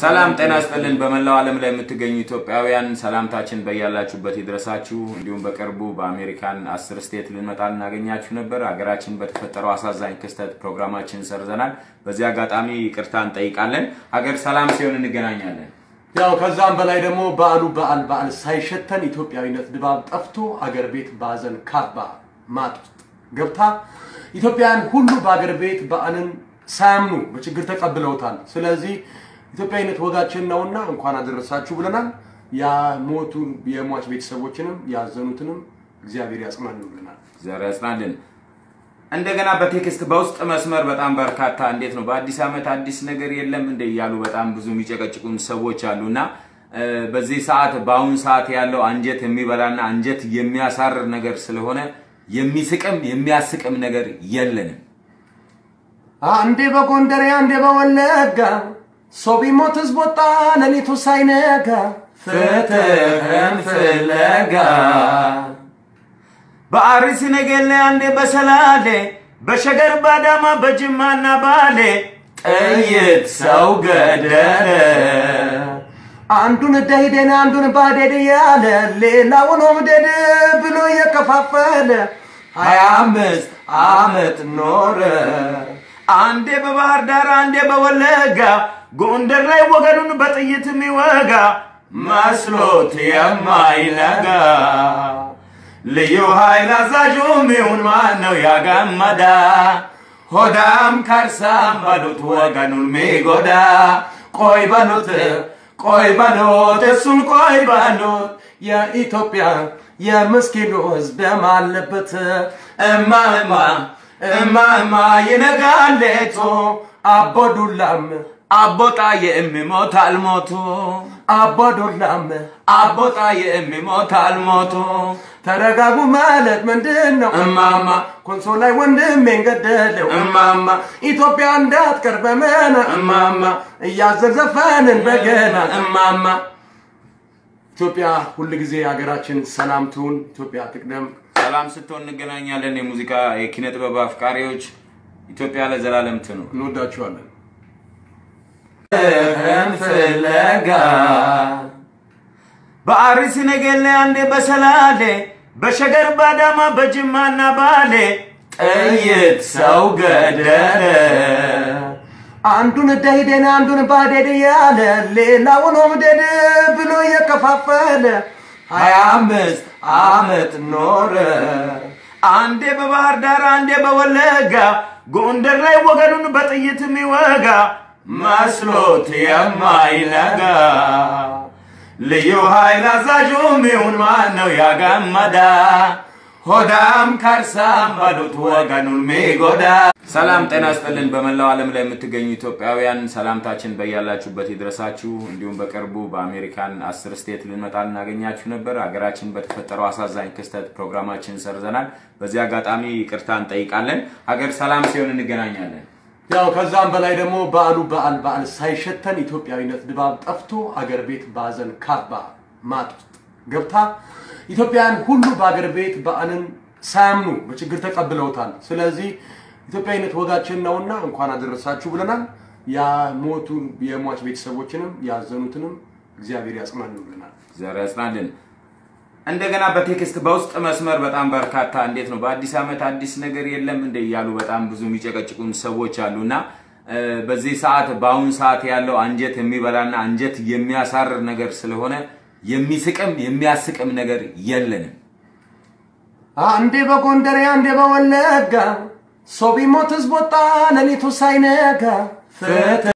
ሰላም ጤና ይስጥልን። በመላው ዓለም ላይ የምትገኙ ኢትዮጵያውያን ሰላምታችን በያላችሁበት ይድረሳችሁ። እንዲሁም በቅርቡ በአሜሪካን አስር ስቴት ልንመጣ ልናገኛችሁ ነበር። ሀገራችን በተፈጠረው አሳዛኝ ክስተት ፕሮግራማችን ሰርዘናል። በዚህ አጋጣሚ ይቅርታ እንጠይቃለን። ሀገር ሰላም ሲሆን እንገናኛለን። ያው ከዛም በላይ ደግሞ በዓሉ በዓል በዓል ሳይሸተን ኢትዮጵያዊነት ድባብ ጠፍቶ አገር ቤት በሀዘን ካባ ማጥ ውስጥ ገብታ ኢትዮጵያውያን ሁሉ በአገር ቤት በዓልን ሳያምኑ በችግር ተቀብለውታል። ስለዚህ ኢትዮጵያዊነት ወጋችን ነውና እንኳን አደረሳችሁ ብለናል። የሞቱን የሟች ቤተሰቦችንም ያዘኑትንም እግዚአብሔር ያጽናልን ብለናል። እግዚአብሔር ያጽናልን። እንደገና በቴክስት በውስጥ መስመር በጣም በርካታ እንዴት ነው በአዲስ ዓመት አዲስ ነገር የለም እንደ እያሉ በጣም ብዙ የሚጨቀጭቁን ሰዎች አሉ እና በዚህ ሰዓት በአሁን ሰዓት ያለው አንጀት የሚበላና አንጀት የሚያሳርር ነገር ስለሆነ የሚስቅም የሚያስቅም ነገር የለንም። አንዴ በጎንደሬ አንዴ በወለጋ ሰው ቢሞት ህዝብ ወጣ ሌሊቱ ሳይነጋ ፍትህን ፍለጋ በአርሲ ነገሌ አንዴ በሰላሌ በሸገር ባዳማ በጅማና ባሌ ጥይት ሰው ገደለ። አንዱን ደሂደን አንዱን ባዴድ ያለ ሌላውን ሆምደድ ብሎ እየከፋፈለ ሀያ አምስት ዓመት ኖረ። አንዴ በባህር ዳር አንዴ በወለጋ ጎንደር ላይ ወገኑን በጥይት የሚወጋ መስሎት የማይነጋ ልዩ ኃይል አዛዡም ይሁን ማን ነው ያጋመዳ ሆዳም ከርሳም በሉት ወገኑን ሚጎዳ ቆይ በሉት ቆይ በሉት እሱን ቆይ በሉት የኢትዮጵያ የምስኪኑ ህዝብ ደም አለበት እማማ እማማ ይነጋል ሌቱ አቦዱላም አቦጣ የሚሞት አልሞቱ አቦዱላም አቦጣ የሚሞት አልሞቱ ተረጋጉ ማለት ምንድን ነው? እማማ ኮንሶ ላይ ወንድሜን ገደለው እማማ ኢትዮጵያ እንዳትቀር በመና እማማ እያዘን ዘፈንን በገና እማማ ኢትዮጵያ ሁል ጊዜ ሀገራችን ሰላም ትሁን። ኢትዮጵያ ትቅደም። ሰላም ስትሆን እንገናኛለን። የሙዚቃ የኪነ ጥበብ አፍቃሪዎች ኢትዮጵያ ለዘላለም ትኑር። እንወዳችኋለን። ፍለጋ በአርሲ ነገሌ አንዴ በሰላሌ በሸገር ባዳማ በጅማና ባሌ ጥይት ሰው ገደለ። አንዱን ደሂደን አንዱን ባዴድ ያለ ሌላውን ሆምደድ ብሎ እየከፋፈለ ሀያ አምስት ዓመት ኖረ። አንዴ በባህር ዳር አንዴ በወለጋ ጎንደር ላይ ወገኑን በጥይት የሚወጋ መስሎት የማይነጋ ልዩ ኃይል አዛዡም ይሁን ማን ነው ያጋመዳ ሆዳም ከርሳም በሉት ወገኑን ሚጎዳ። ሰላም ጤና ይስጥልን። በመላው ዓለም ላይ የምትገኙ ኢትዮጵያውያን ሰላምታችን በያላችሁበት ይድረሳችሁ። እንዲሁም በቅርቡ በአሜሪካን አስር ስቴት ልንመጣ ልናገኛችሁ ነበር። ሀገራችን በተፈጠረው አሳዛኝ ክስተት ፕሮግራማችን ሰርዘናል። በዚህ አጋጣሚ ይቅርታ እንጠይቃለን። ሀገር ሰላም ሲሆን እንገናኛለን። ያው ከዛም በላይ ደግሞ በዓሉ በዓል በዓል ሳይሸተን ኢትዮጵያዊነት ድባብ ጠፍቶ አገር ቤት በሀዘን ካባ ማጥ ውስጥ ገብታ ኢትዮጵያውያን ሁሉ በአገር ቤት በዓልን ሳያምኑ በችግር ተቀብለውታል። ስለዚህ ኢትዮጵያዊነት ወጋችን ነውና እንኳን አደረሳችሁ ብለናል። የሞቱን የሟች ቤተሰቦችንም ያዘኑትንም እግዚአብሔር ያጽናልን ብለናል። እግዚአብሔር ያጽናልን። እንደገና በቴክስት በውስጥ መስመር በጣም በርካታ እንዴት ነው በአዲስ ዓመት አዲስ ነገር የለም እንደ እያሉ በጣም ብዙ የሚጨቀጭቁን ሰዎች አሉ እና በዚህ ሰዓት በአሁን ሰዓት ያለው አንጀት የሚበላና አንጀት የሚያሳርር ነገር ስለሆነ የሚስቅም የሚያስቅም ነገር የለንም። አንዴ በጎንደሬ አንዴ በወለጋ ሰው ቢሞት ህዝብ ወጣ ሌሊቱ ሳይነጋ ፍትህ